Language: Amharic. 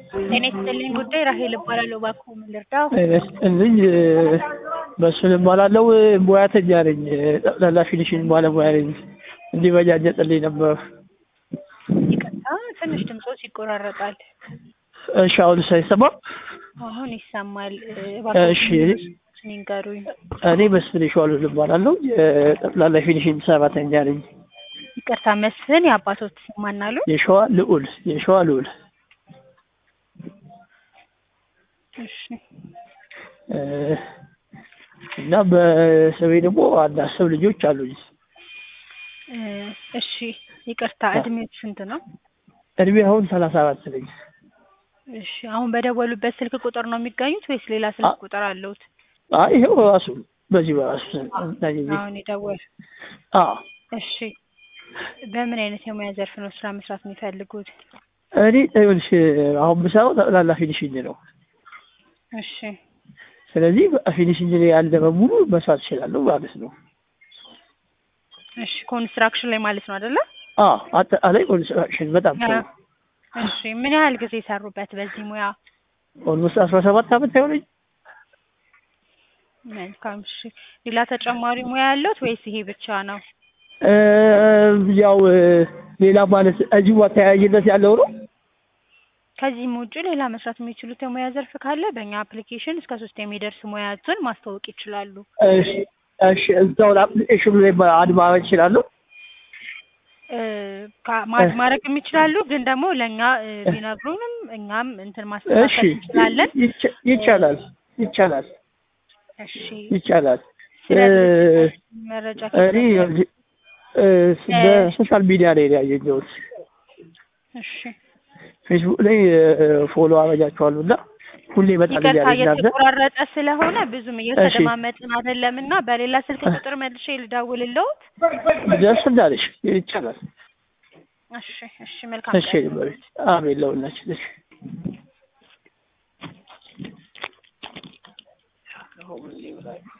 ጤና ይስጥልኝ ጉዳይ ራሄል እባላለሁ። እባክዎ ምን ልርዳው? እልኝ መስፍን እባላለሁ። ሙያተኛ ነኝ። ጠቅላላ ፊኒሽንግ ባለሙያ ነኝ። እንዲበጃጀጥልኝ ነበር። ይቅርታ ትንሽ ድምፆች ይቆራረጣል። እሺ፣ አሁን ሳይሰማ አሁን ይሰማል። እሺ። እባክዎ ይንገሩኝ። እኔ መስፍን ይሸዋሉ እባላለሁ። የጠቅላላ ፊኒሽንግ ሰራተኛ ነኝ። ይቅርታ መስፍን የአባቶት ስም ማን አሉ? የሸዋ ልዑል የሸዋ ልዑል እሺ እ እና በስሜ ደግሞ አንድ አስር ልጆች አሉኝ። እ እሺ ይቅርታ እድሜው ስንት ነው? እድሜ አሁን ሰላሳ አራት ነኝ። እሺ አሁን በደወሉበት ስልክ ቁጥር ነው የሚገኙት ወይስ ሌላ ስልክ ቁጥር አለውት? አይ ይኸው ራሱ በዚህ በራሱ አሁን የደወል አዎ እሺ በምን አይነት የሙያ ዘርፍ ነው ስራ መስራት የሚፈልጉት? እኔ ይኸውልሽ አሁን የምሰራው ጠቅላላ ፊኒሽንግ ነው። እሺ ስለዚህ ፊኒሽንግ ላይ ያለ በሙሉ መስራት እችላለሁ ማለት ነው። እሺ ኮንስትራክሽን ላይ ማለት ነው አይደለ? አዎ አጠቃላይ ኮንስትራክሽን በጣም ጥሩ። እሺ ምን ያህል ጊዜ ሰሩበት በዚህ ሙያ? ኦልሞስት አስራ ሰባት አመት አይሆነኝ። መልካም እሺ ሌላ ተጨማሪ ሙያ ያለዎት ወይስ ይሄ ብቻ ነው? እ ያው ሌላ ማለት እዚሁ ተያያዥነት ያለው ነው። ከዚህም ውጭ ሌላ መስራት የሚችሉት የሙያ ዘርፍ ካለ በእኛ አፕሊኬሽን እስከ ሶስት የሚደርስ ሙያዎችን ማስተዋወቅ ይችላሉ። እሺ እሺ እዛው አፕሊኬሽኑ ላይ አድ ማድረግ እችላለሁ። እ ካ- ማ- ማድረግ የሚችላሉ ግን ደግሞ ለእኛ እ ቢነግሩንም እኛም እንትን እሺ ማስተካከል እንችላለን። ይቻ- ይቻላል ይቻላል እሺ ይቻላል። ስለ እ ድርጅታችን መረጃ እኔ እ በሶሻል ሚዲያ ላይ ነው ያገኘሁት። እሺ ፌስቡክ ላይ ፎሎ አረጋችኋለሁ እና ሁሌ በጣም ይቅርታ እያለኝ እናንተ እየተቆራረጠ ስለሆነ ብዙም እየተደማመጥን አይደለም እና በሌላ ስልክ ቁጥር መልሼ ልደውልልዎት? ደስ እንዳለሽ ይቻላል። እሺ እሺ መልካም እሺ ቀን። በቤት አሜን ለሁላችን። እሺ